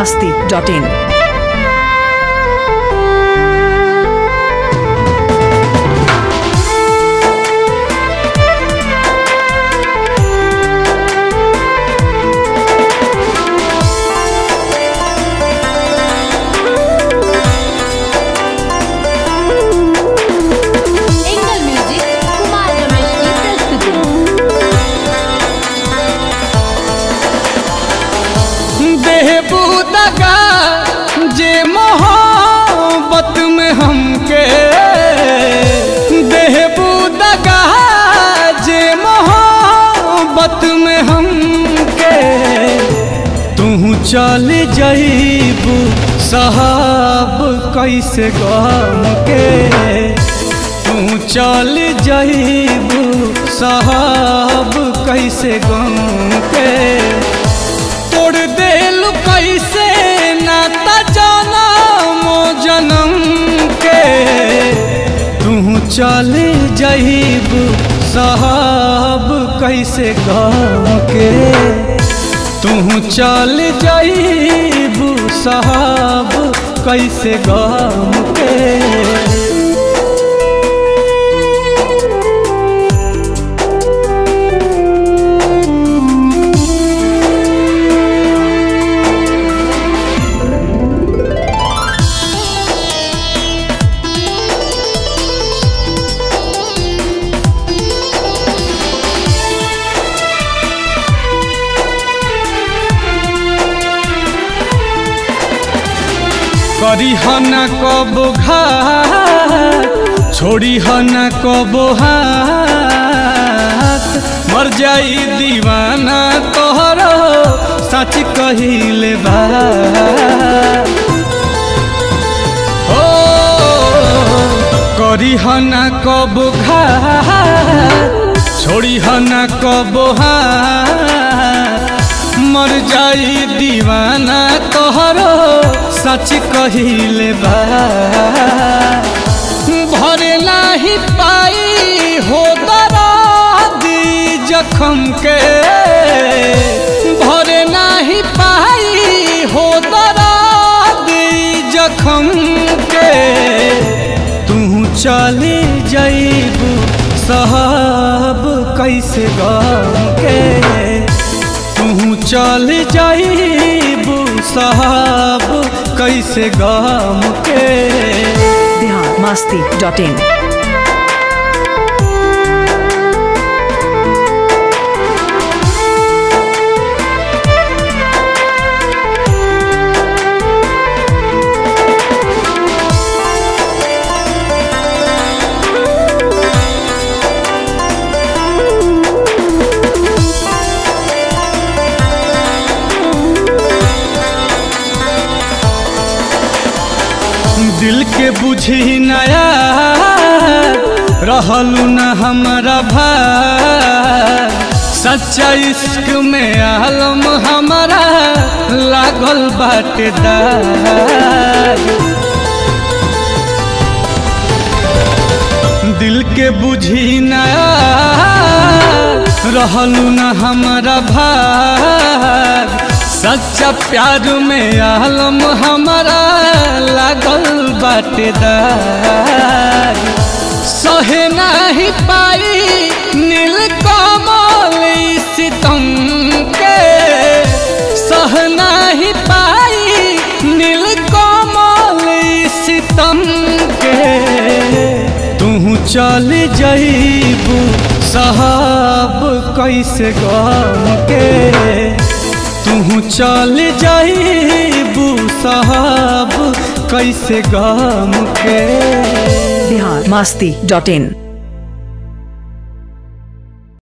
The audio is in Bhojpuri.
masti.in. Angle music Kumar Ramesh की प्रस्तुति बेहबूदगा जे मोहब्बत में हमके बेहबूदगा जे मोहब्बत में हमके तू चल जईबू साहब कैसे गम के तू चल जईबू साहब कैसे गम के तोड़ देल कैसे नाता जनम जनम के तू चल जईब साहब कैसे गम के तू चल जईब साहब कैसे गम के करी हन कब घात छोड़ी हन कब हाथ मर जाई दीवाना तोहर सच कहिले बा ओ करी हन कब घात छोड़ी हन कब हाथ मर जाई दीवाना तोहरो सच कहिले बा भरे नाही पाई हो दरादी जखम के भरे नाही पाई हो दरादी जखम के तू चली जईबू साहब कैसे गम के तू चल जाईबू साहब कैसे गम के Bihar masti.in. दिल के बुझी नया रहलू न हमारा भाई सच्चा इश्क में आलम हमारा लागल बाटेदार दिल के बुझी नया रहलू न हमारा भाग सच्चा प्यार में आलम हमारा लागल बाटेदार सहे नहीं पाई नील कमल सितम के सह नहीं पाई नील कमल सितम के तू चल जईबू साहब कैसे गम के तू चल जईबू साहब कैसे गम के Bihar masti.in.